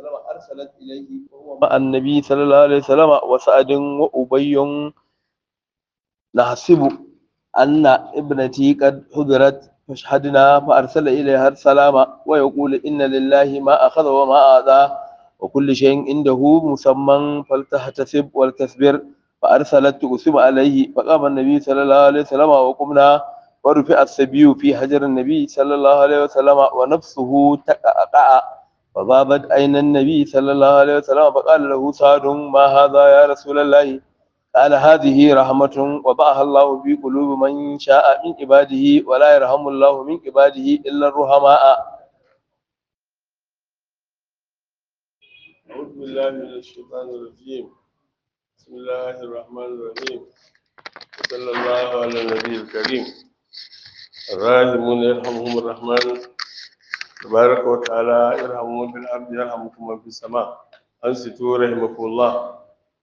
وسلم أرسلت إليه وهو مع النبي صلى الله عليه وسلم وسعد وأبي نحسب أن ابنتي قد حضرت فاشهدنا فأرسل إليها السلام ويقول إن لله ما أخذ وما أعطى وكل شيء عنده مسمى فلتحتسب ولتصبر فأرسلت تقسم عليه فقام النبي صلى الله عليه وسلم وقمنا ورفع السبي في حجر النبي صلى الله عليه وسلم ونفسه تقعقع فضابت عين النبي صلى الله عليه وسلم فقال له سعد ما هذا يا رسول الله قال هذه رحمة وضعها الله في قلوب من شاء من عباده ولا يرحم الله من عباده إلا الرحماء أعوذ بالله من الشيطان الرجيم بسم الله الرحمن الرحيم وصلى الله على النبي الكريم الراحمون يرحمهم الرحمن تبارك وتعالى يرحمهم من في الأرض يرحمكم من في السماء أنصتوا رحمكم الله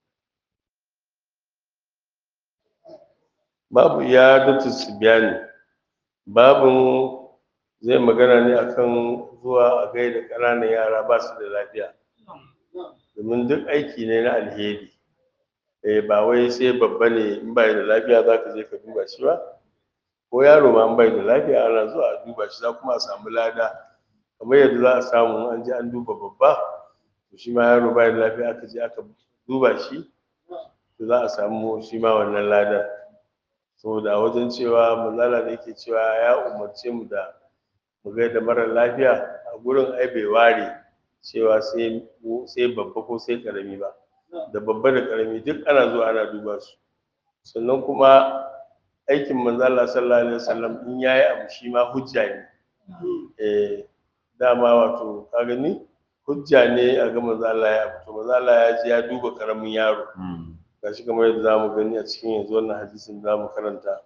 babu iyadatu sibyani babin zai magana ne akan zuwa a gaida ƙananan yara ba su da lafiya domin duk aiki ne na alheri eh ba wai sai babba ne in bai da lafiya za ka je ka duba shi ba ko yaro ma in bai da lafiya ana zuwa a duba shi za kuma a samu lada kamar yadda za a samu an je an duba babba to shi ma yaro bai da lafiya aka je aka duba shi to za a samu shi ma wannan ladan saboda a wajen cewa manzala da yake cewa ya umarce mu da mu gaida mara lafiya a gurin ai bai ware cewa sai sai babba ko sai karami ba da babba da karami duk ana zuwa ana duba su sannan kuma aikin manzala sallallahu alaihi wasallam in yayi abu shi ma hujja ne eh dama wato ka gani hujja ne a ga manzala ya abu to manzala ya ji ya duba karamin yaro gashi kamar yadda zamu gani a cikin yanzu wannan hadisin da zamu karanta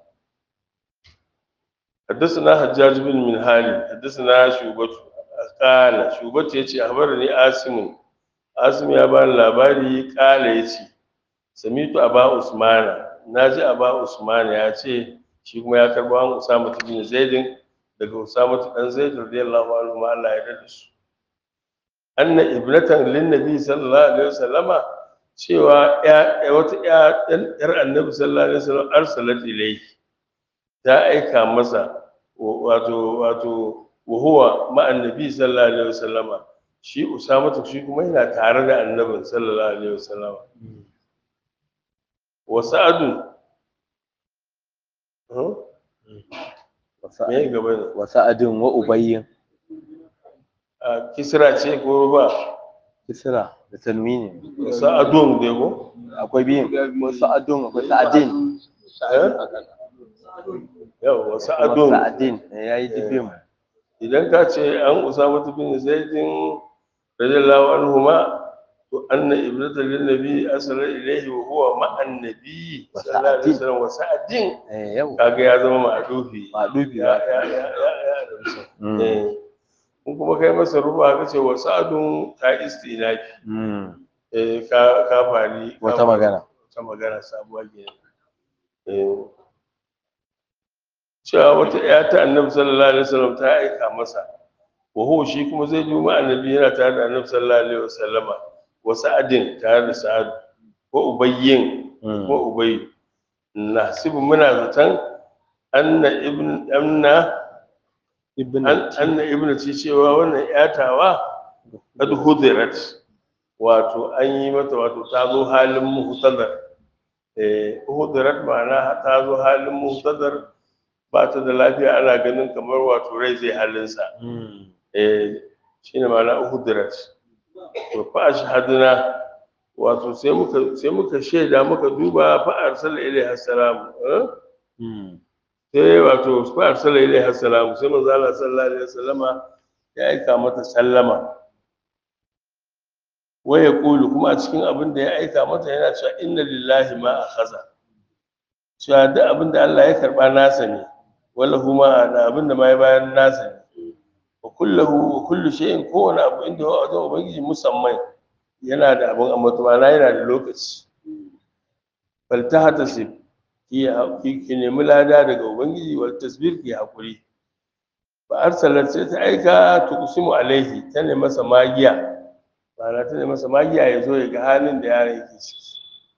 حدثنا حجاج بن منهال حدثنا شعبة قال شعبة يتي أخبرني عاصم عاصم يا بان labari قال يتي سميت أبا عثمان ناجي أبا عثمان يتي shi kuma ya karbo an Usama bin Zaid daga Usama dan Zaid radiyallahu anhu ma Allah ya yarda su anna ibnatan lin nabi sallallahu alaihi wasallama cewa ya wata ya yar annabi sallallahu alaihi wasallam arsalat ilayhi ta aika masa wato wato wahuwa ma'an nabi sallallahu alaihi wasallama shi usama shi kuma yana tare da annabin sallallahu alaihi wasallama wa sa'adu me gaba ne wa sa'adin wa ubayyin a kisra ce ko ba kisra da tanwini wa sa'adun dai ko akwai biyun wa sa'adun akwai sa'adin eh yau wa sa'adun sa'adin yayi dibin idan ka ce an usama bin zaidin radiyallahu anhu ma to anna ibnata lin nabi asala ilayhi wa huwa ma annabi sallallahu alaihi wasallam wa sa'adin eh yau kaga ya zama ma'dufi ba dubi ya ya ya ya ya eh kun kuma kai masa ruba ka ce wa sa'adun ta istinafi eh ka ka fari ka wata fari magana wata magana sabuwa ke eh cewa wata ya ta annabi sallallahu alaihi wasallam ta aika masa wa huwa shi kuma zai bi ma annabi yana tare da annabi sallallahu alaihi wasallama wa sa'adin tare da sa'ad ko ubayyin ko ubayy nasibu muna zaton anna ibn anna ibn an- anna ibn ci cewa wannan yatawa qad hudirat wato an yi mata wato ta zo halin muhtadar eh hudirat ma'ana ta zo halin muhtadar ba ta da lafiya ana ganin kamar wato rai zai halinsa eh shine ma'ana hudirat to fa ashhaduna wato sai muka sai muka shaida muka duba fa arsala ilaiha salam eh sai wato fa arsala ilaiha salam sai manzo Allah sallallahu alaihi wasallama ya aika mata sallama wa yaqulu kuma a cikin abin da ya aika mata yana cewa inna lillahi ma akhadha cewa duk abin da Allah ya karba nasa ne wala huma da abin da ma ya bayar nasa ne wa kullahu wa kullu shay'in kowane abu inda wa wajen ubangiji musamman yana da abin amma ma'ana yana da lokaci faltahatasib ki ki ki nemi lada daga ubangiji wal tasbir ki hakuri fa arsalat sai ta aika tuqsimu alaihi ta ne masa magiya ma'ana ta ne masa magiya ya zo ya ga halin da yaron yake ciki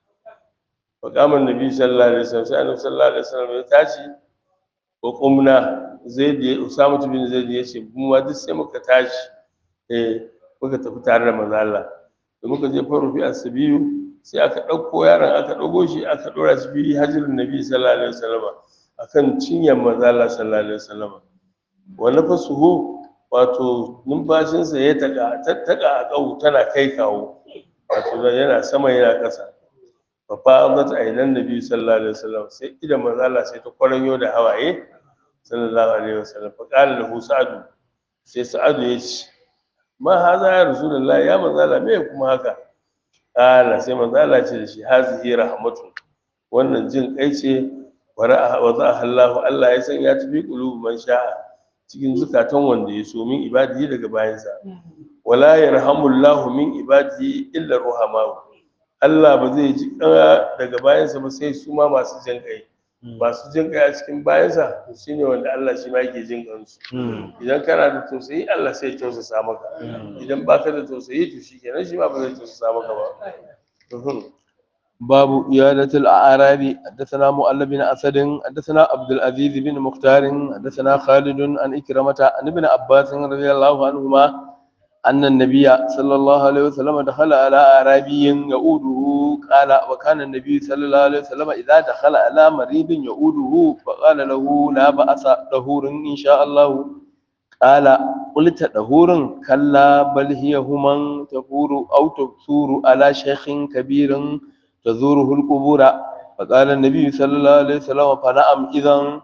faƙamar nabi sallallahu alaihi wasallam sai annabi sallallahu alaihi wasallam ya tashi ko kumna zaid ya usama bin zaid ya ce mu ma duk sai muka tashi eh muka tafi tare da manzo Allah da muka je faru fi asabiyu sai aka ɗauko yaron aka ɗago shi aka ɗora shi bi hajjirin nabi sallallahu alaihi wasallam akan cinyar manzo Allah sallallahu alaihi wasallam wa nafasuhu wato numfashinsa ya taga tattaka a ƙau tana kai kawo wato yana sama yana ƙasa fa fa'adat ainan nabi sallallahu alaihi wasallam sai idan manzo Allah sai ta kwaranyo da hawaye sallallahu alaihi wasallam fa qala lahu sa'adu sai sa'adu ya ce ma haza ya rasulullah ya manzo Allah me kuma haka qala sai manzo Allah ce da shi hazihi rahmatu wannan jin kai ce wa ra'a wa za'a Allah Allah ya san ya tafi qulubu man sha'a cikin zukatan wanda ya so min ibadihi daga bayansa wala yarhamullahu min ibadihi illa ruhama Allah ba zai ji daga bayansa ba sai su ma masu jin kai masu jin kai a cikin bayansa to shine wanda Allah shi ma yake jin kansu idan kana da tausayi Allah sai ya tausasa maka idan baka da tausayi to shikenan shi ma ba zai tausasa maka ba باب إيادة الأعراب حدثنا مؤلف بن أسد حدثنا عبد العزيز بن مختار حدثنا خالد عن إكرمة عن ابن عباس رضي الله عنهما أن النبي صلى الله عليه وسلم دخل على أعرابي يؤوده قال وكان النبي صلى الله عليه وسلم إذا دخل على مريض يؤوده فقال له لا بأس طهور إن شاء الله قال قلت طهور كلا بل هي هما تفور أو تثور على شيخ كبير تزوره القبور فقال النبي صلى الله عليه وسلم فنعم إذا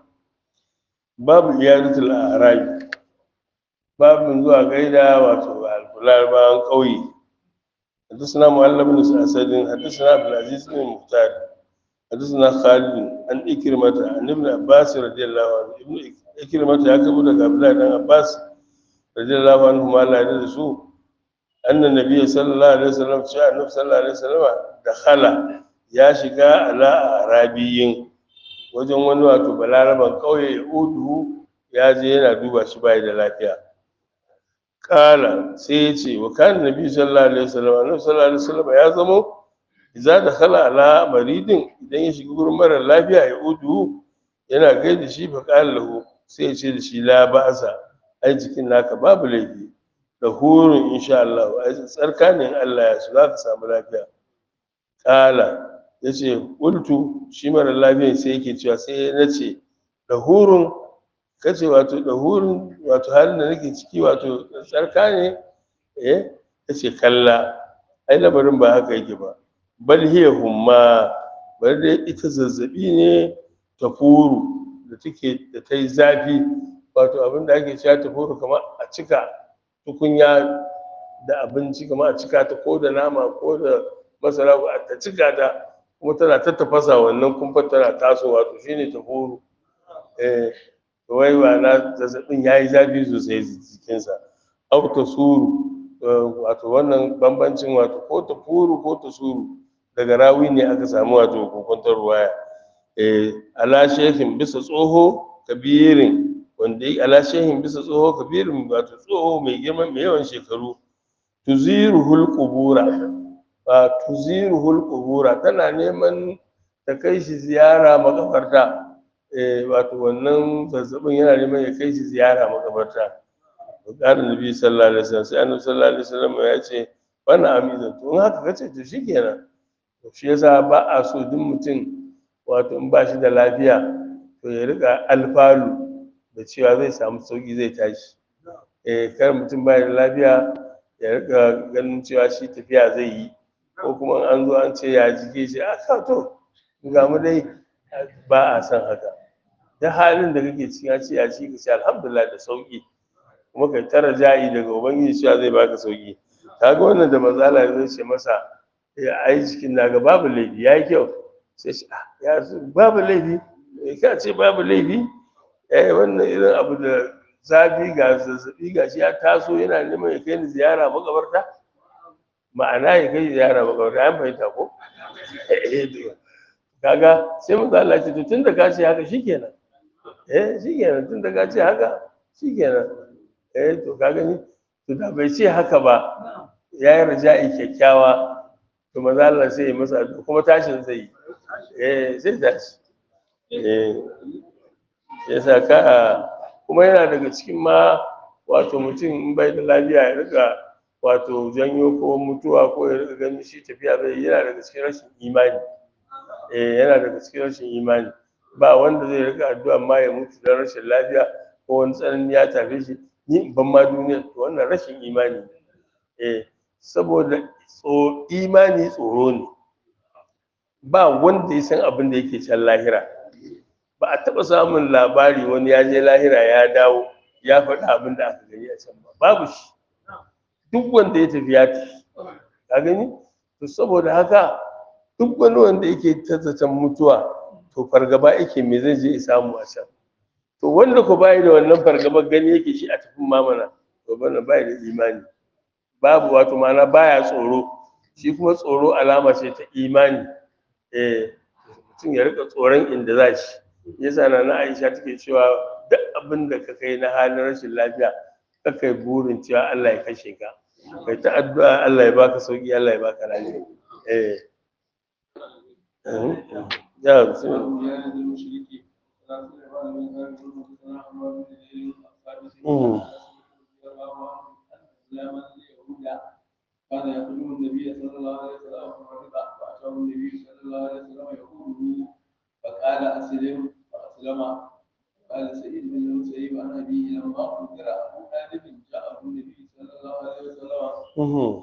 باب إيادة الأعراب باب zuwa gaida wato alfularban ƙauye حدثنا معلم بن اسد حدثنا عبد العزيز بن مختار حدثنا خالد عن إكرمة عن ابن عباس رضي الله عنه ابن إكرمة يكتب لك عبد الله بن عباس رضي الله عنه ما لا يدرسوا أن النبي صلى الله عليه وسلم شاء النبي صلى الله عليه وسلم دخل يا شقاء على أعرابيين wajen wani wato balaraban ƙauye ya udu ya je yana duba shi bai da lafiya kala sai ya ce wa kan nabi sallallahu alaihi wasallam annabi sallallahu alaihi wasallam ya zamo idza dakhala ala maridin idan ya shiga gurin mara lafiya ya udu yana gaida shi fa qala lahu sai ya ce da shi la ba'sa ai jikin naka babu laifi da hurun insha Allah ai tsarka ne in Allah ya so za ka samu lafiya kala yace qultu shi mara lafiya sai yake cewa sai na ce da hurun kace wato da hurin wato halin da nake ciki wato tsarka ne eh kace kalla ai labarin ba haka yake ba bal hiya humma bari dai ita zazzabi ne ta furu da take da ta yi zafi wato abin da ake cewa ta furu kamar a cika tukunya da abinci kamar a cika ta ko da nama ko da masara ko a cika ta kuma tana ta tafasa wannan kumfar tana tasowa to shine ta furu eh wai na zazzabin ya yi zafi sosai jikinsa au ta suru wato wannan bambancin wato ko ta furu ko ta suru daga rawi ne aka samu wato kokontar ruwaya ala shehin bisa tsoho kabirin wanda ya ala shehin bisa tsoho kabirin wato tsoho mai girma mai yawan shekaru tuziruhul qubura ba tuziruhul qubura tana neman ta kai shi ziyara makabarta wato wannan zazzabin yana neman ya kai shi ziyara makabarta bukatar nabi sallallahu alaihi wasallam sai annabi sallallahu alaihi wasallam ya ce wannan amizan to in haka kace to shikenan to shi yasa ba a so duk mutum wato in ba shi da lafiya to ya rika alfalu da cewa zai samu sauki zai tashi eh kar mutum ba da lafiya ya rika ganin cewa shi tafiya zai yi ko kuma an zo an ce ya jike shi a to ga mu dai ba a san haka da halin da kake cikin ya ce ya ci ka ce alhamdulillah da sauki kuma kai tara ja'i daga ubangiji cewa zai baka sauki kaga wannan da mazala zai ce masa ya ai cikin naga babu laifi yayi kyau sai shi ya babu laifi ka ce babu laifi eh wannan irin abu da zafi ga zazzabi ga shi ya taso yana neman ya kai ni ziyara makabarta ma'ana ya kai ziyara makabarta an fahimta ko kaga sai mu Allah ce to tun da ka ce haka shikenan eh shikenan tun da ka ce haka shikenan eh to ka gani to da bai ce haka ba ya yi raja'i kyakkyawa to maza Allah sai ya masa addu'a kuma tashin zai yi eh sai tashi eh yasa ka kuma yana daga cikin ma wato mutum in bai da lafiya ya riga wato janyo ko mutuwa ko ya riga ganin shi tafiya bai yana daga cikin rashin imani eh yana daga cikin rashin imani ba wanda zai riga addu'a ma ya mutu don rashin lafiya ko wani tsanani ya tafe shi ni in ban ma duniya to wannan rashin imani ne eh saboda tso imani tsoro ne ba wanda ya san abin da yake can lahira ba a taɓa samun labari wani ya je lahira ya dawo ya faɗi abin da aka gani a can ba babu shi duk wanda ya tafi ya tafi ka gani to saboda haka duk wani wanda yake tazzatan mutuwa to fargaba yake me zai je ya samu a can to wanda ko bai da wannan fargabar gani yake shi a tafin mamana to bana bai da imani babu wato mana baya tsoro shi kuma tsoro alama ce ta imani eh mutum ya rika tsoron inda za shi yasa na na Aisha take cewa duk abin da ka kai na halin rashin lafiya ka kai burin cewa Allah ya kashe ka kai ta addu'a Allah ya baka sauki Allah ya baka lafiya eh ya bismillah كان يخدم النبي صلى الله عليه وسلم مرضى فأتاه النبي صلى الله عليه وسلم يقوله فقال أسلم فأسلم قال سعيد بن المسيب عن أبيه لما أخبر أبو طالب جاءه النبي صلى الله عليه وسلم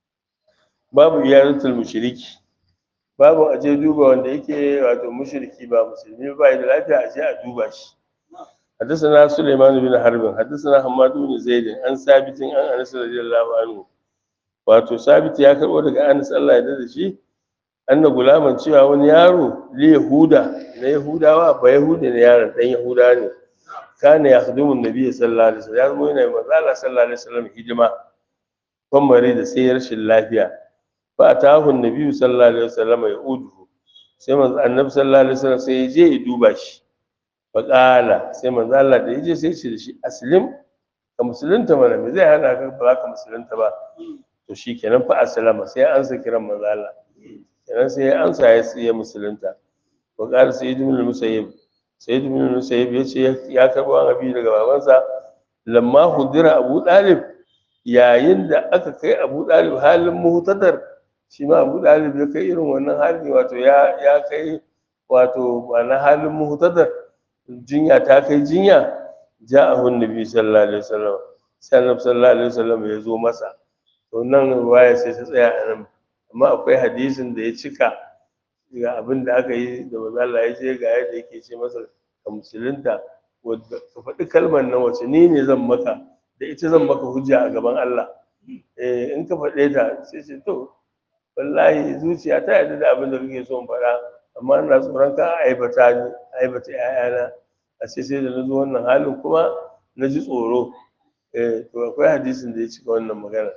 babu iyaratul mushriki babu aje duba wanda yake wato mushriki ba musulmi ba da lafiya aje a duba shi حدثنا سليمان بن حرب حدثنا حماد بن زيد عن ثابت عن انس رضي الله عنه wato sabit ya karbo daga Anas Allah ya dade shi anna gulaman cewa wani yaro li yahuda na yahudawa ba yahudi ne yaron dan yahuda ne kana yakhdumu nabiy sallallahu alaihi wasallam ya zo yana manzo Allah sallallahu alaihi wasallam hidima kan mare da sai rashin lafiya fa atahu nabiy sallallahu alaihi wasallam ya udu sai manzo annabi sallallahu alaihi wasallam sai ya je ya duba shi fa qala sai manzo Allah da yaje sai ya ce da shi aslim ka musulunta mana me zai hana ka ba ka musulunta ba to shi kenan fa asalama sai an sa kiran manzo Allah kenan sai ya ansa ya tsiye musulunta wa qala sayyid ibn al-musayyib sayyid ibn al-musayyib yace ya karbo an abi daga babansa lamma hudira abu dalib yayin da aka kai abu dalib halin muhtadar shi ma abu dalib ya kai irin wannan hali wato ya ya kai wato na halin muhtadar jinya ta kai jinya ja'ahu annabi sallallahu alaihi wasallam sai annabi sallallahu alaihi wasallam ya zo masa to nan ruwaya sai ta tsaya a nan amma akwai hadisin da ya cika ga abin da aka yi da manzo Allah ya ce ga yadda yake ce masa ka musulunta wadda ka faɗi kalmar nan wace ni ne zan maka da ita zan maka hujja a gaban Allah eh in ka faɗe ta sai ce to wallahi zuciya ta yarda da abin da kake so in faɗa amma ina tsoron ka aibata ni aibata ƴaƴana a sai sai da na zo wannan halin kuma na ji tsoro eh to akwai hadisin da ya cika wannan magana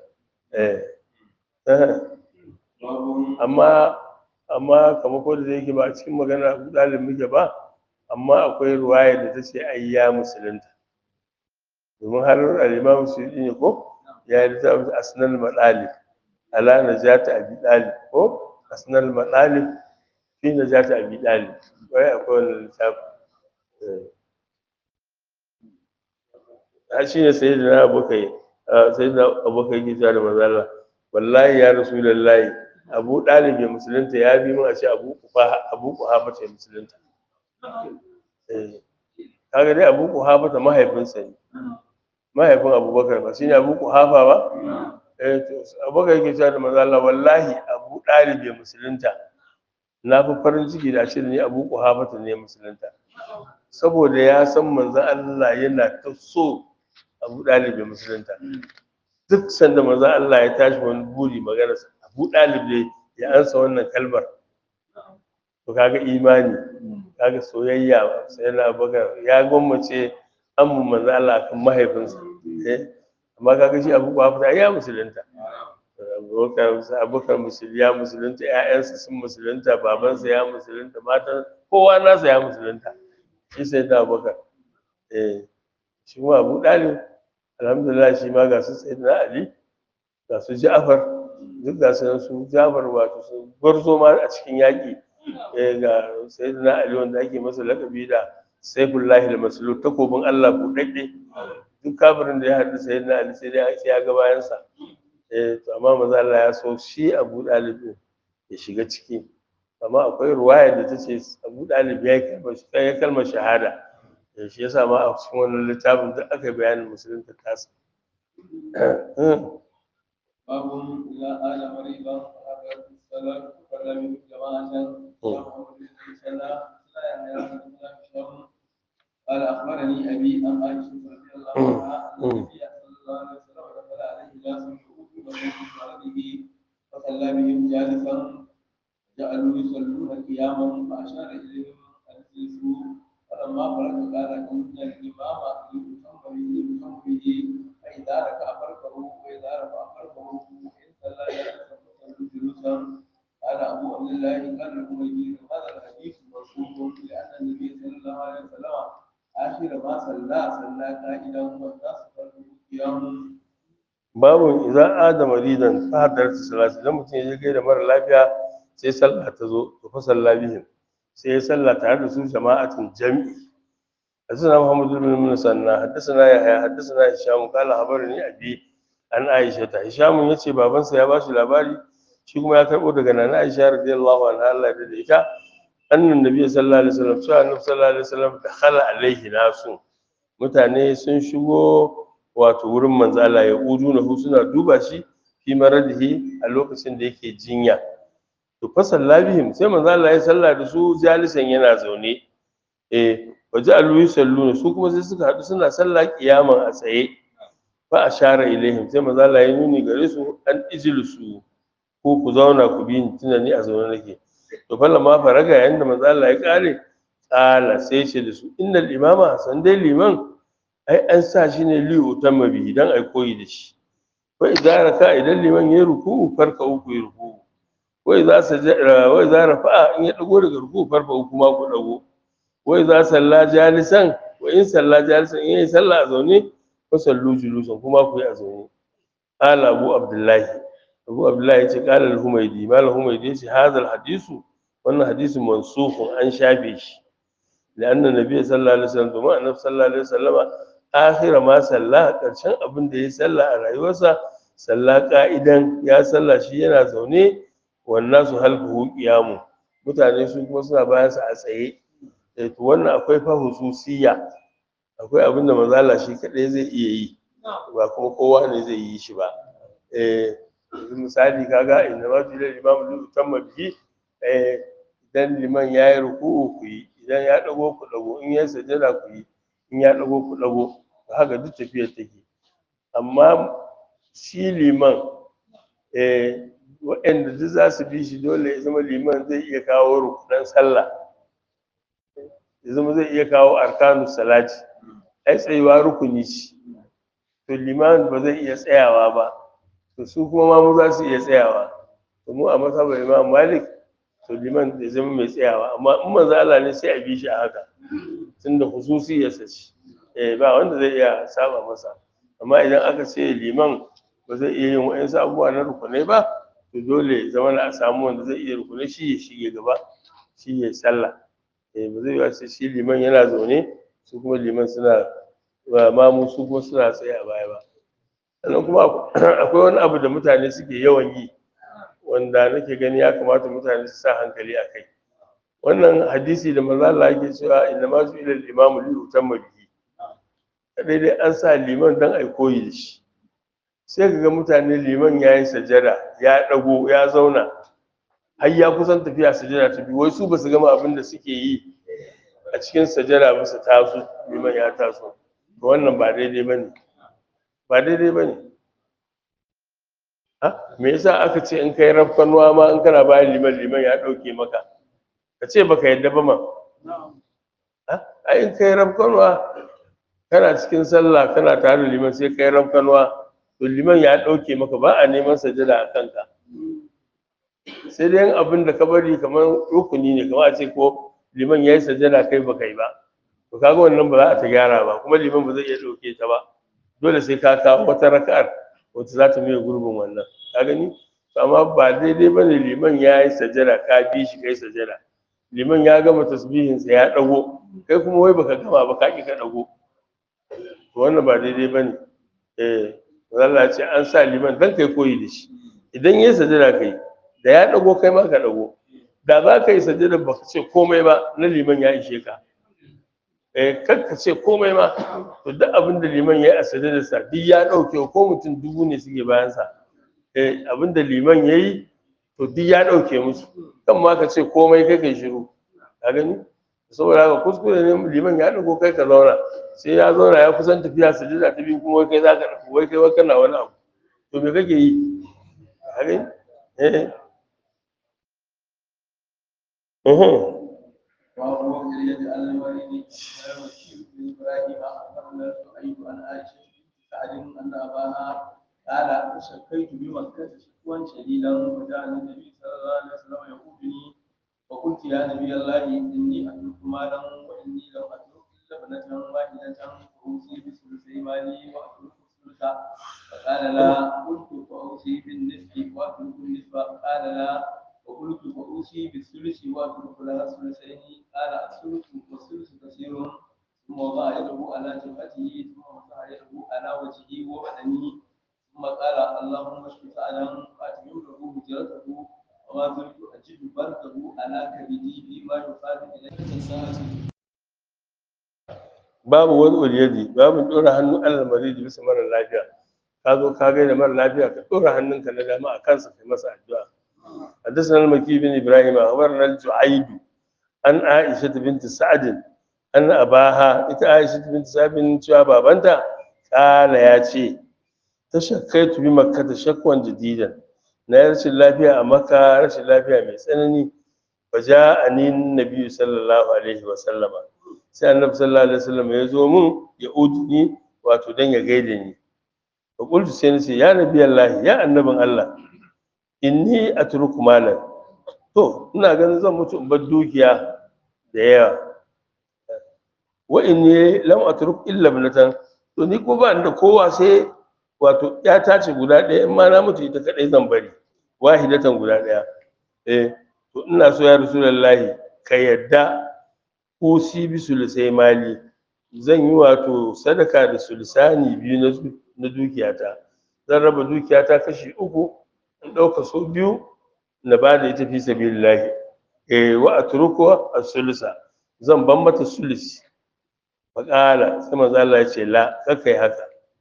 amma amma kamar ko da yake ba a cikin magana abu dalib muke ba amma akwai ruwaya da ta ce ai ya musulunta domin har al-imam suyuti ne ko ya yi ta asnal madalib ala najati abi dalib ko asnal madalib fi najati abi dalib wai akwai wannan littafi a shi ne sayyidina abokai sayyidina abokai gita da manzala wallahi ya rasulullahi abu dalib ya musulunta ya bi mun a ce abu kufa abu kuhafa ce musulunta eh kaga dai abu kuhafa ta mahaifinsa ne mahaifin abubakar ba shine abu kuhafa ba eh to abubakar yake cewa da manzo Allah wallahi abu dalib ya musulunta na fi farin ciki da shi ne abu kuhafa ta ne musulunta saboda ya san manzo Allah yana ta so abu dalib ya musulunta duk sanda manzo Allah ya tashi wani buri magana abu dalib ne ya ansa wannan kalmar to kaga imani kaga soyayya sai na bakar ya gwammace an mu manzo Allah kan mahaifinsa eh amma kaga shi abu ba fita ya musulunta abubakar abubakar musulunta ya musulunta ƴaƴansa sun musulunta babansa ya musulunta matan kowa nasa ya musulunta shi sai da abubakar eh shi kuma abu dalib alhamdulillah shi ma ga su sai na ali ga su ja'far duk ga su nan su ja'far wato su gwarzo ma a cikin yaƙi eh ga sayyidina ali wanda ake masa lakabi da saifullahi al-maslul takobin Allah buɗaɗɗe duk kafirin da ya haɗu sayyidina ali sai dai sai ya ga bayansa eh to amma maza Allah ya so shi Abu Dalib din ya shiga ciki amma akwai ruwaya da ta ce Abu Dalib ya kalmar ya kalmar shahada eh shi yasa ma a cikin wannan littafin duk aka yi bayanin musulunta tasa باب إذا آل مريضا فحضرت الصلاة فلم يكن جماعة قال أخبرني أبي أن عائشة رضي الله عنها أن النبي صلى الله عليه وسلم دخل عليه ناس يعودون من مرضه فصلى بهم جالسا جعلوا يصلون قياما فأشار إليهم أن اجلسوا فلما فرغ قال إن الإمام يؤتم به يؤتم به فإذا ركع فركه وإذا رفع فركه وإن صلى جالسا فصلوا جلوسا قال أبو عبد الله قال لكم هذا الحديث منصوب لأن النبي صلى الله عليه وسلم آخر ما صلى صلى قائدا والناس فرقوا قيام babu idan adama ridan fa hadarta salati idan mutum ya je gaida mara lafiya sai sallah ta zo to fa salla bihim sai ya salla tare da su jama'atin jami'i حدثنا محمد بن مسنى حدثنا يحيى حدثنا هشام قال خبرني ابي عن عائشه هشام yace babansa ya bashi labari shi kuma ya karbo daga nana Aisha radiyallahu anha Allah ya da ita annan nabi sallallahu alaihi wasallam cewa annabi sallallahu alaihi wasallam dakhala alaihi nasu mutane sun shigo wato wurin manzo Allah ya uduna hu suna duba shi fi maradihi a lokacin da yake jinya to fa sallabihim sai manzo Allah ya salla da su jalisan yana zaune eh waje alu yusalluna su kuma sai suka hadu suna sallah kiyaman a tsaye fa ashara ilaihim sai manzo Allah ya nuni gare su an ijlisu ko ku zauna ku bi ni tunda ni a zaune nake to fa lamma faraga yayin da manzo Allah ya kare qala sai ce da su innal imama san dai liman ai an sa shi ne li utamma bihi dan ai koyi da shi wa idza raka idan liman ya ruku farka uku ya ruku wa idza sajada wa idza rafa'a in ya dago daga ruku farka uku ma ku dago wa idza salla jalisan wa in salla jalisan in yayi sallah a zaune fa sallu julusan kuma ku yi a zaune qala abu abdullahi abu abdullahi ya ce qala al-humaydi mal humaydi ya ce hadha al-hadisu wannan hadisin mansukun an shafe shi لأن النبي صلى الله عليه وسلم دوما النبي صلى الله عليه وسلم آخر ما صلى ƙarshen abin da ya salla a rayuwarsa salla ka'idan ya salla shi yana zaune wannan su halfuhu qiyamu mutane su kuma suna bayan sa a tsaye eh to wannan akwai fa hususiyya akwai abin da manzo Allah shi kadai zai iya yi ba kuma kowa ne zai yi shi ba eh misali kaga inna ma fi al-imam li utamma bihi eh idan liman yayi ruku'u ku yi idan ya ɗago ku ɗago in ya sajada ku yi in ya ɗago ku ɗago haka duk tafiyar take amma shi liman eh waɗanda duk za su bi shi dole ya zama liman zai iya kawo rukunan sallah ya zama zai iya kawo arkanu salati ai tsayuwa rukuni ce to liman ba zai iya tsayawa ba to su kuma ma mu za su iya tsayawa to mu a masabar imam malik to liman da zama mai tsayawa amma in manzo Allah ne sai a bi shi a haka tunda hususi ya sace eh ba wanda zai iya saba masa amma idan aka ce liman ba zai iya yin wa'ansu abubuwa na rukunai ba to dole zama na a samu wanda zai iya rukunai shi ya shige gaba shi ya sallah eh ba zai yi shi liman yana zaune su kuma liman suna mamu su kuma suna tsaye a baya ba sannan kuma akwai wani abu da mutane suke yawan yi wanda nake gani ya kamata mutane su sa hankali a kai wannan hadisi da manzo Allah yake cewa inna ma su ilal imamu li utamma bihi kadai dai an sa liman dan ai koyi da shi sai kaga mutane liman yayi sajada ya dago ya zauna har ya kusan tafiya sajada ta biyu wai su basu gama abin da suke yi a cikin sajada ba su taso liman ya taso to wannan ba daidai bane ba daidai bane me yasa aka ce in kai rafkanuwa ma in kana bayan liman liman ya ɗauke maka ka ce baka yadda ba ma a in kai rafkanuwa kana cikin sallah kana tare da liman sai kai rafkanuwa to liman ya ɗauke maka ba a neman sajada a kanka sai dai abin da ka bari kamar rukuni ne kamar a ce ko liman ya yi sajada kai baka yi ba to kaga wannan ba za a ta gyara ba kuma liman ba zai iya ɗauke ta ba dole sai ka kawo wata raka'ar wata za ta mai gurbin wannan ka gani amma ba daidai ba ne liman ya yi sajada ka bi shi kai sajada liman ya gama tasbihinsa ya ɗago kai kuma wai baka gama ba ka ƙi ka ɗago to wannan ba daidai ba ne eh Allah ce an sa liman dan kai koyi da shi idan ya yi sajada kai da ya ɗago kai ma ka ɗago da za ka yi sajada ba ka ce komai ba na liman ya ishe ka eh kar ka ce komai ma to duk abin da liman ya yi a sajadarsa duk ya ɗauke ko mutum dubu ne suke bayansa eh abin da liman ya yi to duk ya ɗauke musu kan ma ka ce komai kai kai shiru ka gani saboda haka kuskure ne liman ya ɗago kai ka zauna sai ya zauna ya kusan tafiya sajada ta biyu kuma wai kai za ka ɗauko wai kai wai kana wani abu to me kake yi ka gani eh uhum. وهو في اليد على الوالد ويمشي بن ابراهيم اخبرنا سعيد عن عائشه سعد ان اباها قال شكيت بمكه شكوى شديدا وجاء النبي صلى الله عليه وسلم يقودني فقلت يا نبي الله اني اترك مالا واني لم اترك الا ابنه واحده فاوصي بثلثي مالي واترك الثلث فقال لا قلت فاوصي بالنصف واترك النصف قال لا وقلت فأوصي بالثلث وأترك لها الثلثين قال الثلث والثلث كثير ثم وضع يده على جبهته ثم مسح يده على وجهه وبدنه ثم قال اللهم اشف سعدا فاتمم له هجرته وما زلت أجد برده على كبدي فيما يقال إليه الساعة babu wani uliyadi babu ɗora hannu alal maridi bisa mara lafiya ka zo ka gaida mara lafiya ka ɗora hannunka na dama a kansa kai masa addu'a حدثنا المكي بن ابراهيم اخبرنا الجعيد عن عائشه بنت سعد ان اباها ita عائشه بنت سعد cewa babanta kala ya ce ta shakkaitu bi makka ta shakwan jadidan na yi rashin lafiya a makka rashin lafiya mai tsanani fa ja'ani nabi sallallahu alaihi wa sallama sai annabi sallallahu alaihi wa sallam ya zo mun ya uduni wato dan ya gaida ni fa qultu sai ni ce ya nabi allah ya annabin allah inni atruku malan to ina ganin zan mutu in bar dukiya da yawa wa inni lam atruk illa ibnatan to ni ko ba da kowa sai wato ya tace guda ɗaya in ma na mutu ita kadai zan bari wahidatan guda ɗaya eh to ina so ya rasulullahi ka yadda usi bi sulusai mali zan yi wato sadaka da sulusani biyu na dukiyata zan raba dukiyata kashi uku in ɗauka so biyu na ba da ita fi sabilillahi eh wa atruku as-sulusa zan ban mata sulusi faƙala sai manzo Allah ya ce la kai haka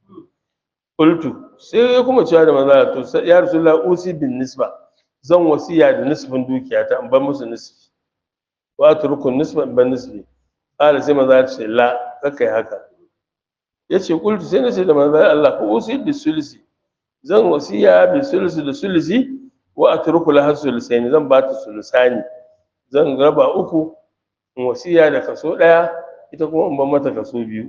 qultu sai ya kuma cewa da manzo Allah to ya rasulullah usi bin nisba zan wasiya da nisbin dukiyata in ban musu nisbi wa atruku nisba in ban nisbi qala sai manzo Allah ya ce la kai haka yace qultu sai na ce da manzo Allah ko usi bis sulusi zan wasiya bi sulusi da sulusi wa atruku laha sulusaini zan ba ta sulusani zan raba uku in wasiya da kaso daya ita kuma in ban mata kaso biyu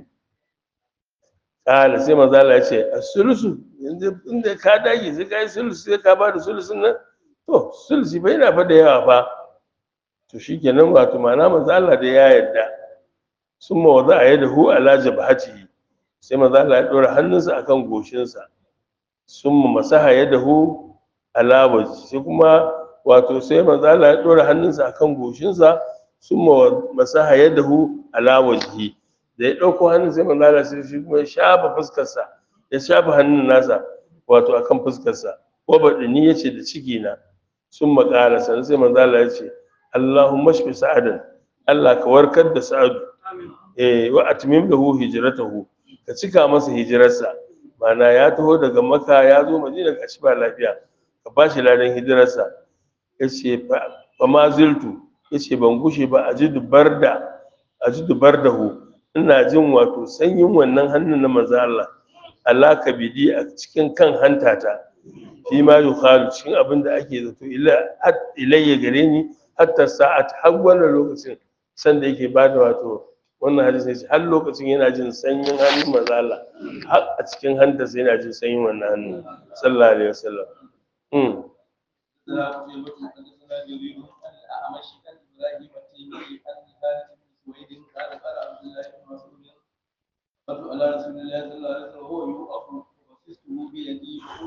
kala sai manzo Allah ya ce as-sulusu yanzu inda ka dage sai kai sulusi sai ka ba da sulusin nan to sulusi bai na fa da yawa fa to shikenan wato ma'ana manzo Allah da ya yarda summa wada yadahu ala jabhatihi sai manzo Allah ya dora hannunsa akan goshinsa summa masaha yadahu ala wajhi sai kuma wato sai manzo Allah ya dora hannunsa akan goshinsa summa masaha yadahu ala wajhi da ya dauko hannun sai manzo Allah sai shi kuma ya shafa fuskarsa ya shafa hannun nasa wato akan fuskarsa wa badini yace da ciki na summa qala san sai manzo Allah ya ce Allahumma shfi sa'adan Allah ka warkar da sa'adu eh wa atmim lahu hijratahu ka cika masa hijirarsa mana ya taho daga maka ya zo madina ga shi ba lafiya ka ba shi ladan hijirarsa ya ce fa ma ziltu ya ce ban gushe ba a ji dubar da a ji dubar da hu ina jin wato sanyin wannan hannun na maza Allah Allah ka bidi a cikin kan hantata fi ma yukhalu cikin abin da ake zato ilayya gare ni hatta sa'at har wannan lokacin sanda yake bada wato wannan hadisi ne har lokacin yana jin sanyin hannun manzo Allah har a cikin hantarsa yana jin sanyin wannan hannun sallallahu alaihi wasallam mm لا قيمة حدثنا جرير عن الأعمش عن إبراهيم التيمي عن خالد بن سويد قال قال عبد الله بن مسعود قلت على رسول الله صلى الله عليه وسلم وهو يوقف وفزته بيدي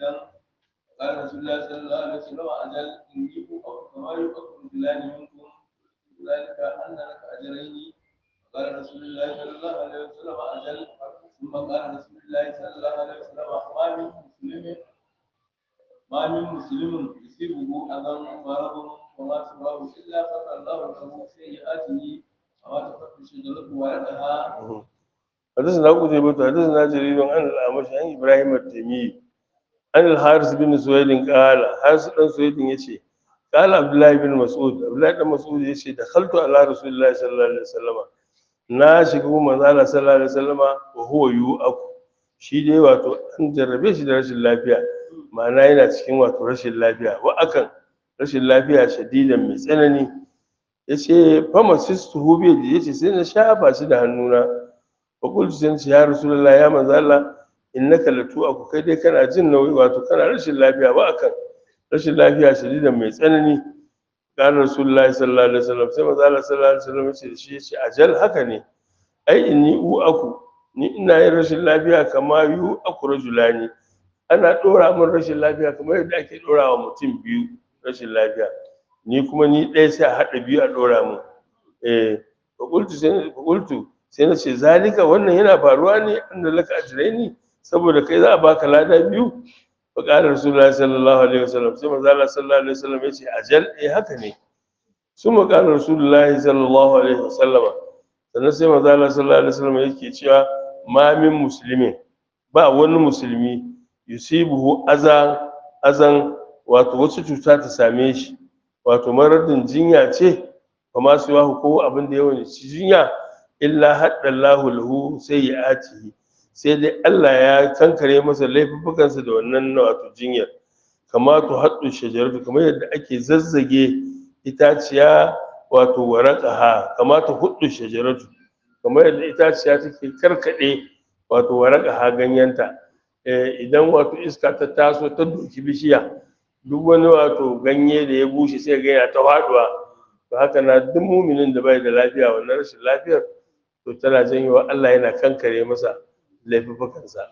شديدا قال رسول الله صلى الله عليه وسلم أجل إني أؤمن كما يؤمن رجلان منكم ذلك أن لك أجرين قال رسول الله صلى الله عليه وسلم أجل ثم قال رسول الله صلى الله عليه وسلم ما من مسلم ما من مسلم يصيبه أذى مرض وما سواه إلا غفر الله له سيئاته وما تفتح شجرته ولدها حدثنا قتيبة حدثنا جرير عن الأعمش عن إبراهيم التيمي عن الحارث بن سويد قال حارث بن سويد يشي قال عبد الله بن مسعود عبد الله بن مسعود يشي دخلت على رسول الله صلى الله عليه وسلم na shiga manzo Allah sallallahu alaihi wasallama wa huwa yu'aku shi dai wato an jarrabe shi da rashin lafiya ma'ana yana cikin wato rashin lafiya wa akan rashin lafiya shadidan mai tsanani yace fama sistuhu bi da yace sai na shafa shi da hannuna fa qultu sai nace ya rasulullahi ya manzo Allah innaka latu aku kai dai kana jin nauyi wato kana rashin lafiya ba akan rashin lafiya shadidan mai tsanani قال رسول الله صلى الله عليه وسلم sai manzo Allah sallallahu alaihi wasallam yace shi yace ajal haka ne ai inni u aku ni ina yin rashin lafiya kama yu aku rajulani ana dora min rashin lafiya kamar yadda ake dora wa mutum biyu rashin lafiya ni kuma ni ɗaya sai a haɗa biyu a dora min eh fa qultu sai fa qultu sai na ce zalika wannan yana faruwa ne anna laka ajraini saboda kai za a baka lada biyu فقال رسول الله صلى الله عليه وسلم ثم قال صلى الله عليه وسلم يجي أجل إيه هكذا ثم قال رسول الله صلى الله عليه وسلم sannan sai manzo Allah sallallahu alaihi wasallam yake cewa ma min muslimin ba wani musulmi yusibuhu azan azan wato wasu cuta ta same shi wato maradin jinya ce kuma su yahu ko abin da yawan ci jinya illa haddallahu lahu sayyi'atihi sai dai Allah ya kankare masa laifuffukansa da wannan wato jinyar kama to haddu shajaratu kamar yadda ake zazzage itaciya wato waraqaha kama to huddu shajaratu kamar yadda itaciya take karkade wato waraqaha ganyenta eh idan wato iska ta taso ta doki bishiya duk wani wato ganye da ya bushe sai ga yana ta faduwa to haka na duk muminin da bai da lafiya wannan rashin lafiyar to tana janyowa Allah yana kankare masa laifukansa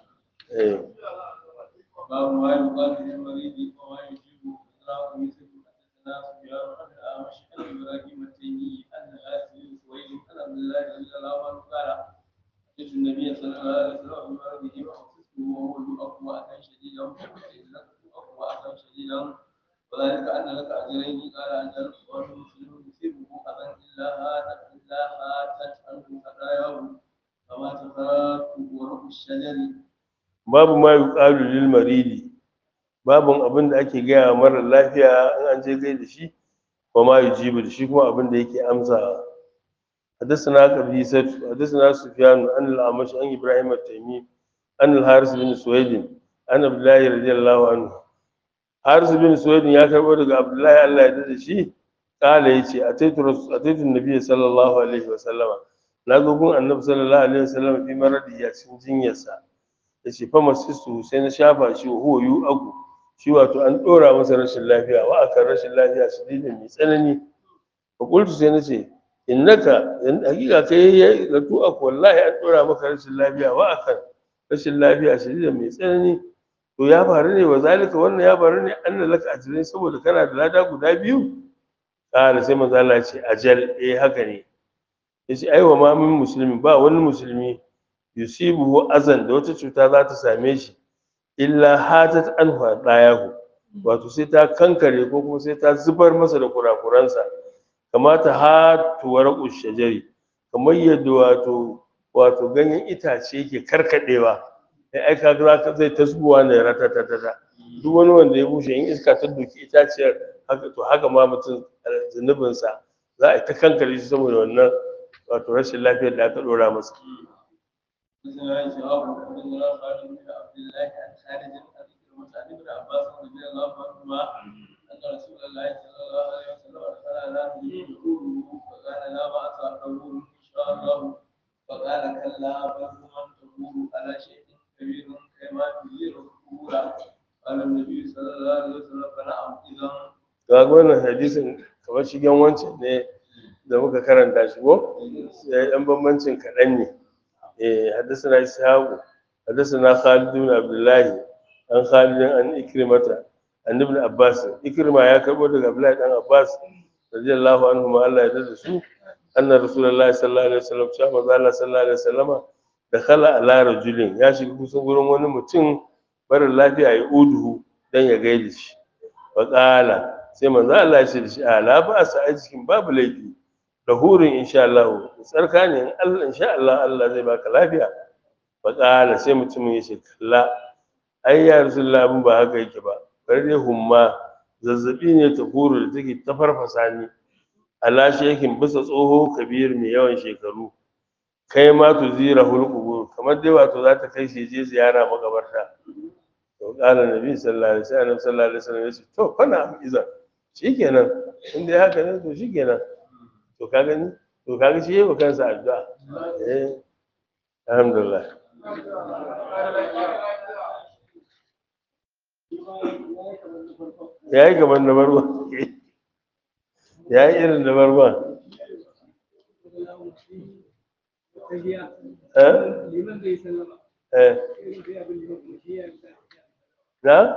باب ما يقال للمريض وما يجيب إدراك مثل حدثنا سفيان عن الأعمش عن إبراهيم التيمي أن آسي سويد عن عبد الله رضي الله عنه قال أتيت النبي صلى الله عليه وسلم بمرضه وأخذته وهو يؤقوى أثا شديدا يؤقوى أثا شديدا وذلك أن لك أجرين قال أجل والمسلم يصيبه أذى إلا هاتت إلا هاتت عنه خطاياه كما تفات ورق الشجر babu ma yuqalu lil maridi babun abin da ake gaya wa mara lafiya in an je gai da shi wa ma yujibu da shi kuma abin da yake amsa حدثنا قبيسة حدثنا سفيان عن الأعمش عن إبراهيم التيمي عن الحارث بن سويد عن عبد الله رضي الله عنه حارث بن سويد يا كربو daga Abdullahi Allah ya dade shi kala yace ataitu ataitu annabi sallallahu alaihi wasallama na zo gun annabi sallallahu alaihi wasallam fi maradi ya cikin jinyarsa ya ce fa masistu sai na shafa shi huwa yu agu shi wato an dora masa rashin lafiya wa akan rashin lafiya su dinin mai tsanani fa qultu sai na ce innaka in hakika kai ya ratu aku wallahi an dora maka rashin lafiya wa akan rashin lafiya shadida mai tsanani to ya faru ne wa zalika wannan ya faru ne anna laka ajrin saboda kana da lada guda biyu kana sai manzo Allah ya ce ajal eh haka ne yace aiwa ma min musulmi ba wani musulmi yusibuhu azan da wata cuta za ta same shi illa hatat anhu dayahu wato sai ta kankare ko kuma sai ta zubar masa da kurakuransa kamata hatu warqu shajari kamar yadda wato wato ganyen itace yake karkadewa sai ai kaga zaka zai tasbuwa ne ratatatata duk wani wanda ya bushe in iska ta doki itaciyar haka to haka ma mutum zunubinsa za a ta kankare shi saboda wannan wato rashin lafiyar da aka dora masa حدثنا شهاب حدثنا خالد بن عبد الله عن خالد عن عن ابن عباس رضي الله عنهما ان رسول الله صلى الله عليه وسلم ارسل على نبيه يقوله فقال لا باس تقول ان شاء الله فقال كلا بل من تقول على شيء كبير كما تدير القبور قال النبي صلى الله عليه وسلم فنعم اذا ga wannan hadisin kamar shigen wancan ne da muka karanta shi ko sai dan bambancin kaɗan ne eh hadisana ishaku hadisana khalid bin abdullahi an khalidin an ikrimata an ibn abbas ikrima ya karbo daga abdullahi dan abbas radiyallahu anhu ma Allah ya dada su anna rasulullahi sallallahu alaihi wasallam cewa manzo Allah sallallahu alaihi wasallama da khala ala rajulin ya shiga kusan gurin wani mutum mara lafiya ya uduhu dan ya gaida shi fa qala sai manzo Allah ya ce da shi ala ba sa a cikin babu laifi da hurin insha Allah tsarka ne in Allah insha Allah Allah zai baka lafiya fa qala sai mutumin ya ce kalla ai ya rasulullah abin ba haka yake ba bari dai humma zazzabi ne ta huru da take ta farfasa ni ala shekin bisa tsoho kabir mai yawan shekaru kai ma tu zira hulqubur kamar dai wato za ta kai shi je ziyara makabarta to qala nabi sallallahu alaihi wasallam sallallahu alaihi wasallam ya ce to fa na izan shikenan in dai haka ne to shikenan to ka gani to ka ga shi yayi wa kansa addu'a eh alhamdulillah ya yi gaban da barwa ya yi irin da barwa na?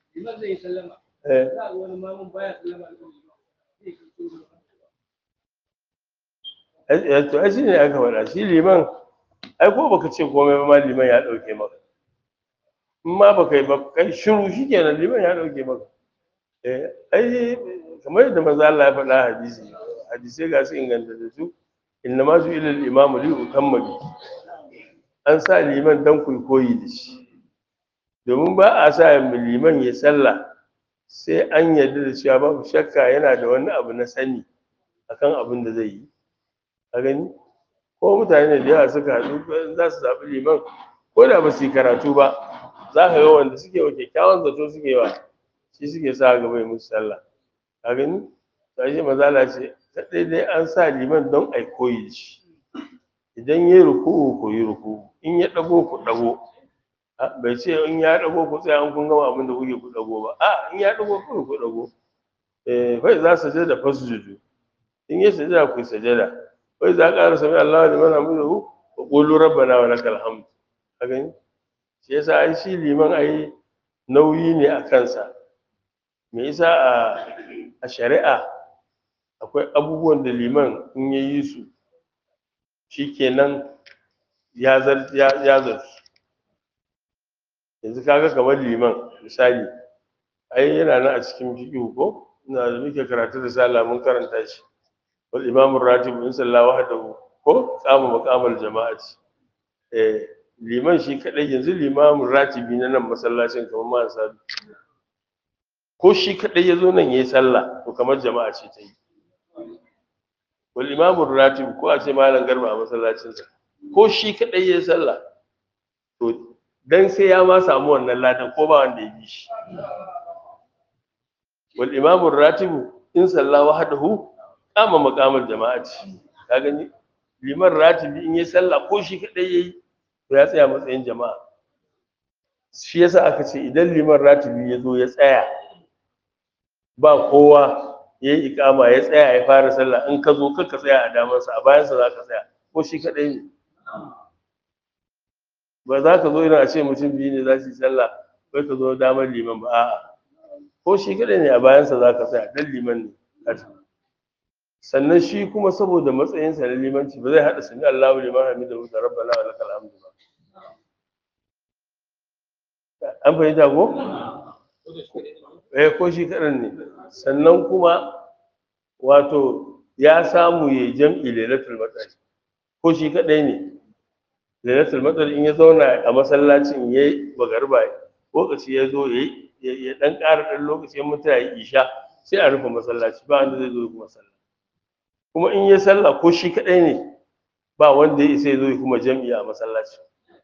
to ai shi ne aka faɗa shi liman ai ko baka ce komai ba ma liman ya ɗauke maka in ma baka yi ba kai shiru shi kenan liman ya ɗauke maka eh ai kamar yadda maza Allah ya faɗa hadisi hadisai ga su inganta da su inna ma su ilal imamu li utamma bi an sa liman dan ku koyi da shi domin ba a sa liman ya sallah sai an yarda da cewa babu shakka yana da wani abu na sani akan abin da zai yi a gani ko mutane da yawa suka haɗu za su zaɓi liman ko da ba su yi karatu ba za ka ga wanda suke wa kyakkyawan zato suke wa shi suke sa gaba musu sallah a gani to shi mazala ce ta dai an sa liman don ai koyi shi idan ya ruku ku yi ruku in ya ɗago ku ɗago bai ce in ya ɗago ku tsaya an kun gama abin da kuke ku ɗago ba a in ya ɗago ku ku ɗago eh fa za su sajada fasjudu in ya sajada ku sajada wai za ƙara sami Allah liman hamidahu wa qulu rabbana wa lakal hamd ka gani shi yasa ai shi liman ai nauyi ne a kansa me yasa a a shari'a akwai abubuwan da liman in ya yi su shikenan ya zar ya ya zarsu yanzu kaga kamar liman misali ai yana nan a cikin fiqh ko ina da muke karatu da sallah mun karanta shi wal imam ratib in sallah wahdahu ko qama maqamal jama'ati eh liman shi kadai yanzu limamin ratibi na nan masallacin kamar ma sa ko shi kadai yazo nan yayi sallah to kamar jama'a ce ta yi wal imam ratib ko a ce malam garba a masallacin sa ko shi kadai yayi sallah to dan sai ya ma samu wannan ladan ko ba wanda ya bi shi wal imam ratib in sallah wahdahu qama maqamal jama'ati ka gani liman ratibi in yayi sallah ko shi kadai yayi to ya tsaya matsayin jama'a shi yasa aka ce idan liman ratibi ya zo ya tsaya ba kowa ya yi ikama ya tsaya ya fara sallah in ka zo ka tsaya a damansa a bayansa za ka tsaya ko shi kaɗai ne ba za ka zo irin a ce mutum biyu ne za su yi sallah kai ka zo damar liman ba a'a ko shi kaɗai ne a bayansa za ka tsaya dan liman ne sannan shi kuma saboda matsayinsa na limanci ba zai haɗa sami Allahu liman hamidahu da rabbana wa lakal hamdu ba an fahimta ko eh ko shi kaɗan ne sannan kuma wato ya samu ya jam'i lailatul matsari ko shi kaɗai ne lailatul matsari in ya zauna a masallacin ya yi bagarba lokaci ya zo ya ya ɗan ƙara ɗan lokaci ya mutu ya isha sai a rufe masallaci ba wanda zai zo kuma sallah kuma in ya sallah ko shi kaɗai ne ba wanda ya isa ya zo kuma jam'i a masallaci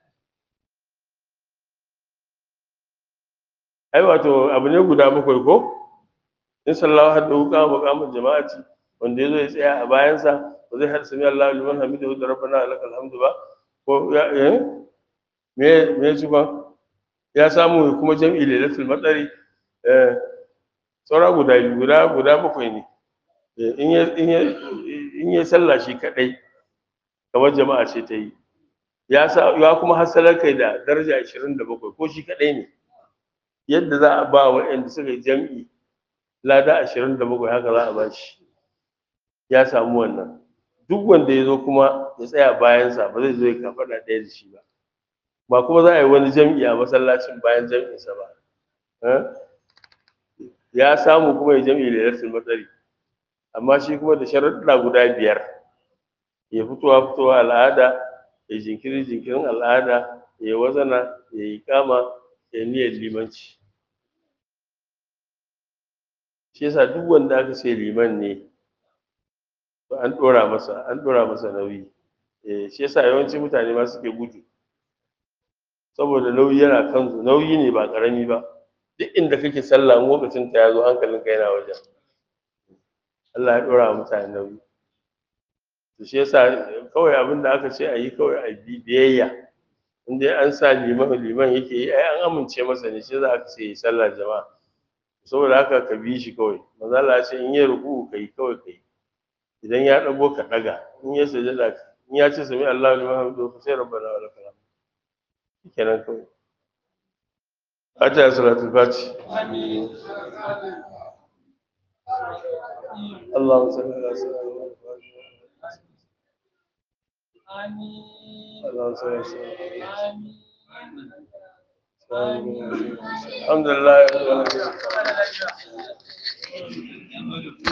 ai wato abu ne guda bakwai ko in sallahu hadda wuka maqamul jama'ati wanda yazo ya tsaya a bayansa ba zai hada sami Allahu liman hamidahu da rabbana lakal hamdu ba ko ya eh me me ci ba ya samu kuma jam'i lailatul matsari eh saura guda biyu guda guda bakwai ne in ya in ya in ya sallah shi kadai kamar jama'a ce ta yi ya sa ya kuma hasalar kai da daraja 27 ko shi kadai ne yadda za a ba waɗanda suka yi jam'i lada ashirin da bakwai haka za a ba shi ya samu wannan duk wanda ya zo kuma ya tsaya bayansa ba zai zo ya kafaɗa ɗaya da shi ba ba kuma za a yi wani jam'i a masallacin bayan jam'insa ba ya samu kuma ya jam'i da yarsin matsari amma shi kuma da sharaɗa guda biyar ya fitowa fitowa al'ada ya jinkiri jinkirin al'ada ya wazana ya yi kama ya niyyar limanci shi yasa duk wanda aka ce liman ne to an ɗora masa an ɗora masa nauyi eh shi yasa yawanci mutane ma suke gudu saboda nauyi yana kansu nauyi ne ba ƙarami ba duk inda kake sallah in lokacin ta ya zo hankalinka yana wajen Allah ya ɗora wa mutane nauyi to shi yasa kawai abin da aka ce a yi kawai a bi biyayya in dai an sa liman liman yake yi ai an amince masa ne shi za aka ce yi sallah jama'a saboda haka ka bi shi kawai maza Allah ya ce in ya ruku ka yi kawai ka yi idan ya ɗago ka ɗaga in ya sujada in ya ce sami Allahu liman hamidu fa sai rabbana wa lakal hamd kenan kawai Fatiha salatul fati اللهم صل على سيدنا محمد اللهم صل على سيدنا محمد الحمد لله رب العالمين